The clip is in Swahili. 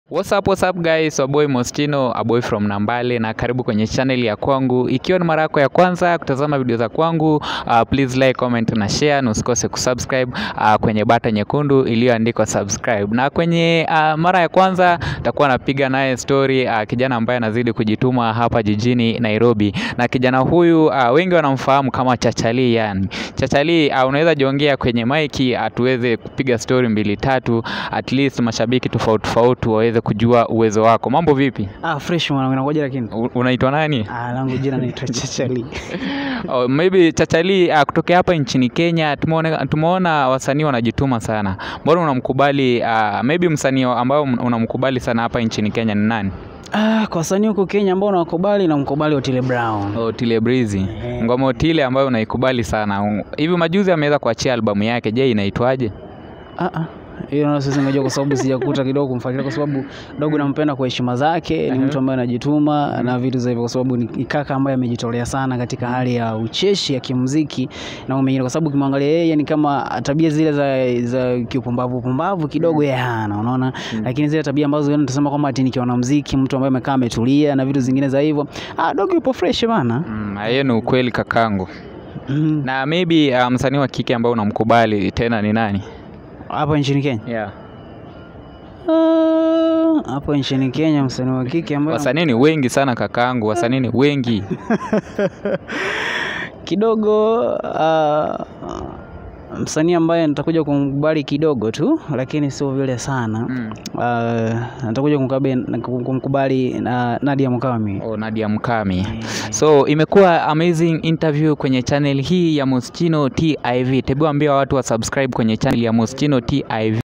What's up, what's up guys, waboy Mostino, a boy from Nambale na karibu kwenye channel ya kwangu. Ikiwa ni mara yako ya kwanza kutazama video za kwangu, uh, please like, comment na share na usikose kusubscribe uh, kwenye bata nyekundu iliyoandikwa subscribe. Na kwenye uh, mara ya kwanza takuwa napiga naye story uh, kijana ambaye anazidi kujituma hapa jijini Nairobi. Na kijana huyu uh, wengi wanamfahamu kama Chachali yani. Chachali uh, unaweza jiongea kwenye maiki uh, tuweze kupiga story mbili tatu at least mashabiki tofauti tofauti waweze kujua uwezo wako. Mambo vipi? Ah, fresh mwanangu nakuja lakini. U- Unaitwa nani? Ah, langu jina naitwa Chachali. Oh, maybe Chachali uh, kutokea hapa nchini Kenya tumeona, tumeona wasanii wanajituma sana. Mbona unamkubali uh, maybe msanii ambao unamkubali sana hapa nchini Kenya ni nani? Ah, kwa wasanii huko Kenya ambao nawakubali na mkubali Otile Brown. Otile Breezy. Eh. Ngoma Otile ambayo unaikubali sana. Hivi majuzi ameweza kuachia albamu yake. Je, inaitwaje? Ah ah. Hiyo na sisi ngajua kwa sababu sijakuta kidogo kumfuatilia kwa sababu dogo nampenda kwa heshima zake, ni mtu ambaye anajituma na vitu za hivyo kwa sababu ni kaka ambaye amejitolea sana katika hali ya ucheshi ya kimuziki na umengine kwa sababu ukimwangalia yeye ni kama tabia zile za za kiupumbavu pumbavu kidogo yeye hana unaona lakini zile tabia ambazo wewe unasema kwamba ati nikiwa na muziki mtu ambaye amekaa ametulia na vitu zingine za hivyo ah dogo yupo fresh bana Mm, hiyo ni ukweli kakangu. Mm. Na maybe uh, msanii wa kike ambao unamkubali tena ni nani? hapa nchini Kenya Yeah. Ah, hapo nchini Kenya msanii wa kike ambaye Wasanii ni wengi sana kakangu, wasanii ni wengi. kidogo uh, msanii ambaye nitakuja kumkubali kidogo tu lakini sio vile sana Mm. uh, nitakuja kumkabali- kumkubali uh, Nadia Mukami Oh, Nadia Mkami. So imekuwa amazing interview kwenye channel hii ya Moschino TIV. Tebu ambia watu wa subscribe kwenye channel ya Moschino TIV.